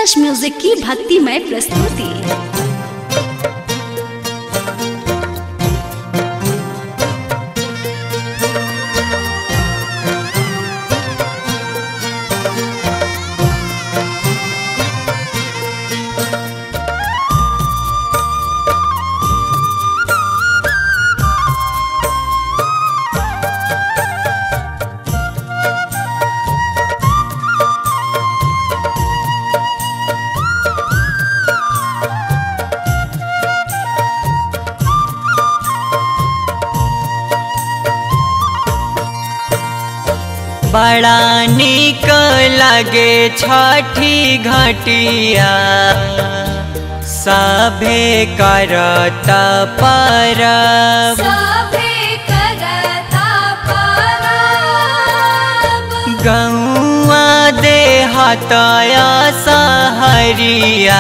कलश म्यूजिक की भक्तिमय प्रस्तुति बड़ा निक लगे छठी घटिया सभे करत परब सभे करता परब गौआ देहतया सहरिया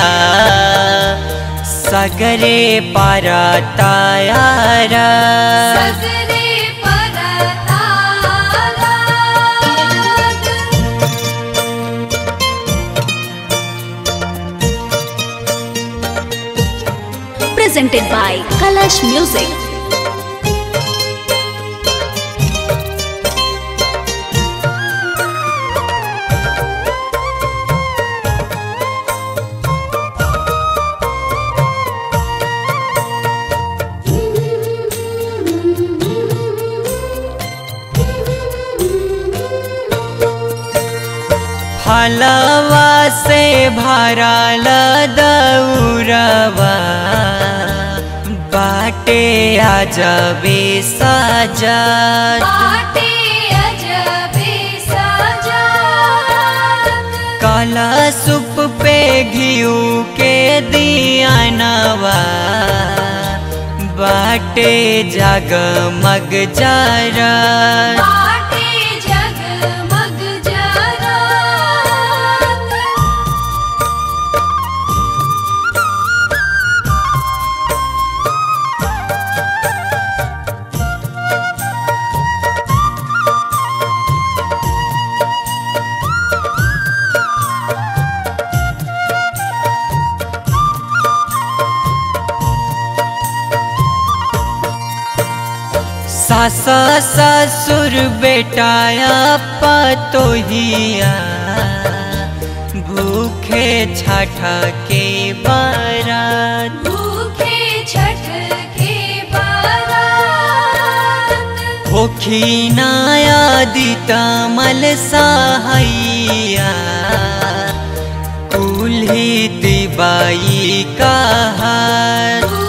सगरे परतयार सगरे परता presented by Kalash Music. फलवा से भरल दौरवा बाटे अजबे सजत बाटे अजबे सजात काला सुप पे घिऊ के दियानवा बाटे जगमग जरत बाटे जगमग जरात सास ससुर बेटाया पतोहिया भूखे छठ के बरत भूखे छठ के बारात होखी नायादित मल सहैया कुल्ही दिबाई कहत